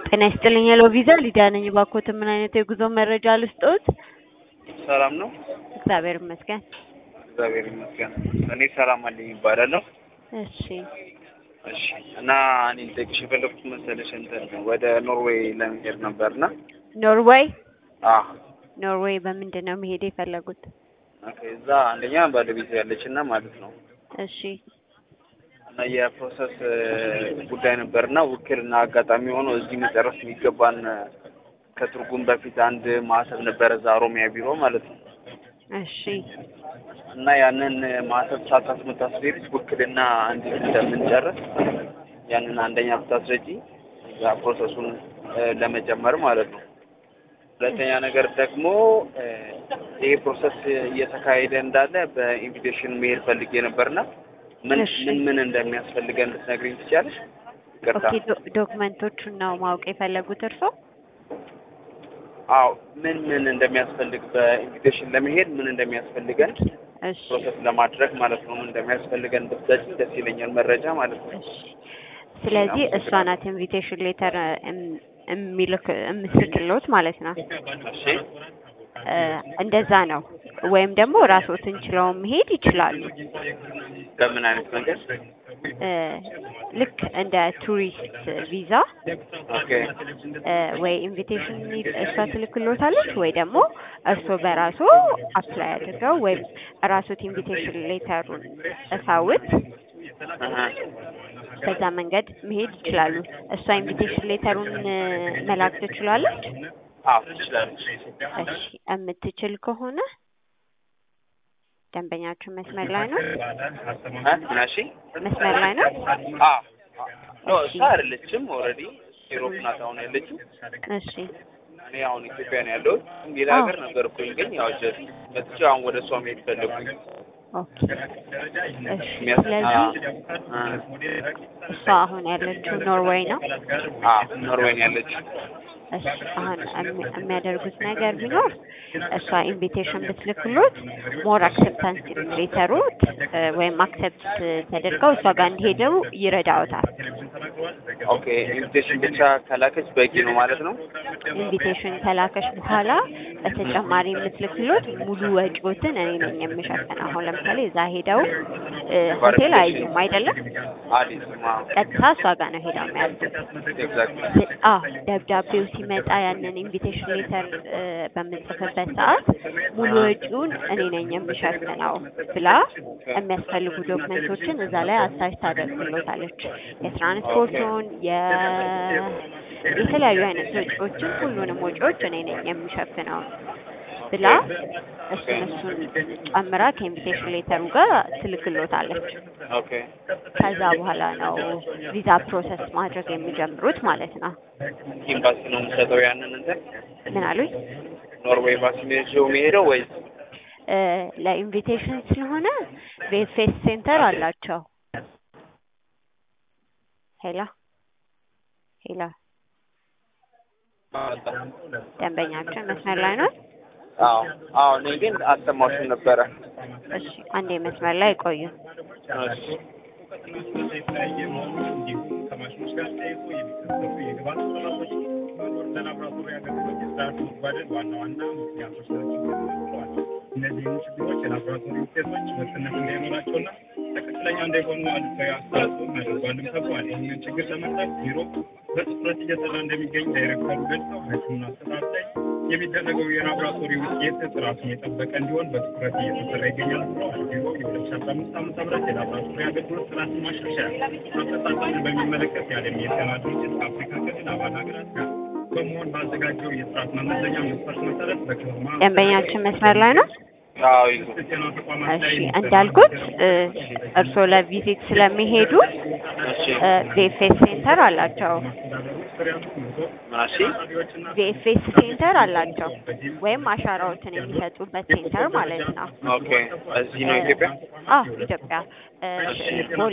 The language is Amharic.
ጤና ይስጥልኝ ሄሎ ቪዛ ሊዲያ ነኝ። እባክዎትን ምን አይነት የጉዞ መረጃ ልስጥዎት? ሰላም ነው? እግዚአብሔር ይመስገን። እግዚአብሔር ይመስገን። እኔ ሰላም አለኝ ይባላለሁ። እሺ እሺ እና እኔ ልጠይቅሽ የፈለኩት መሰለሽ እንትን ወደ ኖርዌይ ለመሄድ ነበርና ኖርዌይ አ ኖርዌይ በምንድን ነው መሄድ የፈለጉት? ኦኬ እዛ አንደኛ ባለቤት ያለች እና ማለት ነው እሺ እና የፕሮሰስ ጉዳይ ነበርና ውክልና አጋጣሚ ሆኖ እዚህ መጨረስ የሚገባን ከትርጉም በፊት አንድ ማህተብ ነበረ እዛ ኦሮሚያ ቢሮ ማለት ነው እሺ እና ያንን ማህተብ ሳታስመታስቤት ውክልና እንዴት እንደምንጨርስ ያንን አንደኛ ብታስረጂ እዛ ፕሮሰሱን ለመጀመር ማለት ነው። ሁለተኛ ነገር ደግሞ ይሄ ፕሮሰስ እየተካሄደ እንዳለ በኢንቪቴሽን መሄድ ፈልጌ ነበርና ምን እሺ። ምን ምን እንደሚያስፈልገን ልትነግሪኝ ትችያለሽ? ይቅርታ። ኦኬ ዶ- ዶክመንቶቹን ነው ማወቅ የፈለጉት እርስዎ? አዎ ምን ምን እንደሚያስፈልግ በኢንቪቴሽን ለመሄድ ምን እንደሚያስፈልገን እሺ ፕሮሰስ ለማድረግ ማለት ነው ምን እንደሚያስፈልገን ብትሰጪኝ ደስ ይለኛል፣ መረጃ ማለት ነው። እሺ ስለዚህ እሷ ናት ኢንቪቴሽን ሌተር የሚልክ የምትልክልዎት ማለት ነው። እሺ እ እንደዛ ነው። ወይም ደግሞ ራስዎትን ችለው መሄድ ይችላሉ። በምን አይነት መንገድ? እ ልክ እንደ ቱሪስት ቪዛ ኦኬ እ ወይ ኢንቪቴሽን እሷ ትልክልዎታለች ወይ ደግሞ እርስዎ በራሱ አፕላይ አድርገው ወይም ራስዎት ኢንቪቴሽን ሌተሩን እሳውት አሀ። በዛ መንገድ መሄድ ይችላሉ። እሷ ኢንቪቴሽን ሌተሩን እ መላክ ትችላለች። አዎ ትችላለች። እሺ የምትችል ከሆነ ደንበኛችሁ መስመር ላይ ነው? እ ምን አልሽኝ? መስመር ላይ ነው? አዎ ኖ እሷ አይደለችም። ኦልሬዲ ኢሮፕ ናት አሁን ያለችው። እሺ እኔ አሁን ኢትዮጵያ ነው ያለሁት። ሌላ አዎ። ሀገር ነበርኩኝ፣ ግን ያው ጀስት መጥቼ አሁን ወደ እሷ መሄድ ፈለጉኝ። ኦኬ እሺ የሚያስ- ስለዚህ አ- እሷ አሁን ያለችው ኖርዌይ ነው። አ ኖርዌይ ነው ያለችው። እሺ አሁን የሚ- የሚያደርጉት ነገር ቢኖር እሷ ኢንቪቴሽን ብትልክሎት ሞር አክሰፕታንስ ሌተሩ እ ወይም አክሰፕት ተደርገው እሷ ጋር እንዲሄደው ይረዳዎታል። ኦኬ ኢንቪቴሽን ብቻ ከላከች በቂ ነው ማለት ነው። ኢንቪቴሽን ከላከሽ በኋላ በተጨማሪ የምትልክሎት ሙሉ ወጪዎትን እኔ ነኝ የምሸፍነው። አሁን ለምሳሌ እዛ ሄደው እ ሆቴል አይዙም አይደለም፣ አዲስ ማ ቀጥታ እሷ ጋር ነው ሄደው የሚያዙት። ኤግዛክትሊ አዎ ደብዳቤው ሲመጣ ያንን ኢንቪቴሽን ሌተር እ በምጽፍበት ሰዓት ሙሉ ወጪውን እኔ ነኝ የምሸፍነው ብላ የሚያስፈልጉ ዶክመንቶችን እዛ ላይ አታች ታደርግሎታለች። የትራንስፖርቱን የ የተለያዩ አይነት ወጪዎችን ሁሉንም ወጪዎች እኔ ነኝ የምሸፍነው ብላ እሱን እሱን ጨምራ ከኢንቪቴሽን ሌተሩ ጋር ትልክሎታለች። ኦኬ ከዛ በኋላ ነው ቪዛ ፕሮሰስ ማድረግ የሚጀምሩት ማለት ነው። ኤምባሲ ነው የምሰጠው ያንን እንትን ምን አሉኝ? ኖርዌይ ኤምባሲ ነው ይዤው የሚሄደው ወይስ እ ለኢንቪቴሽን ስለሆነ ቬፌስ ሴንተር አላቸው። ሄላ ሄላ ደንበኛችን መስመር ላይ ነው። አዎ አዎ እኔ ግን አልሰማሁሽም ነበረ። እሺ አንዴ መስመር ላይ ቆዩ። እሺ ከማሽኖች ጋር ተያይዞ የሚከሰቱ የግብአት እጥረቶች መኖር ለላቦራቶሪ አገልግሎት የስርዓት መጓደል ዋና ዋና ምክንያቶች ናቸው ብለዋል። እነዚህን ችግሮች የላቦራቶሪ ውጤቶች ወጥነት እንዳይኖራቸውና ትክክለኛ እንዳይሆኑ አሉታዊ አስተዋጽኦ አድርጓልም ተብሏል። ይህንን ችግር ለመፍታት ቢሮ በትኩረት እየሰራ እንደሚገኝ ዳይሬክተሩ ገልጸው በሕክምና ስርዓት ላይ የሚደረገው የላቦራቶሪ ውጤት ጥራቱን የጠበቀ እንዲሆን በትኩረት እየተሰራ ይገኛል ብለዋል። ቢሮ የሁለት ሺ አስራ አምስት ዓመተ ምህረት የላቦራቶሪ አገልግሎት ጥራትን ማሻሻያ አፈጻጸምን በሚመለከት የዓለም የጤና ድርጅት ከአፍሪካ ክልል አባል ሀገራት ጋር በመሆን ባዘጋጀው የጥራት መመዘኛ መስፈርት መሰረት በከተማ ደንበኛችን መስመር ላይ ነው። አዎ ይዙ ጤና ተቋማት ላይ እሺ እንዳልኩት እ እርስዎ ለቪዚት ስለሚሄዱ እሺ እ ቪኤፍኤስ ሴንተር አላቸው። ምናሺ ቪኤፍኤስ ሴንተር አላቸው ወይም አሻራዎትን የሚሰጡበት ሴንተር ማለት ነው። ኦኬ እዚህ ነው ኢትዮጵያ አዎ ኢትዮጵያ እ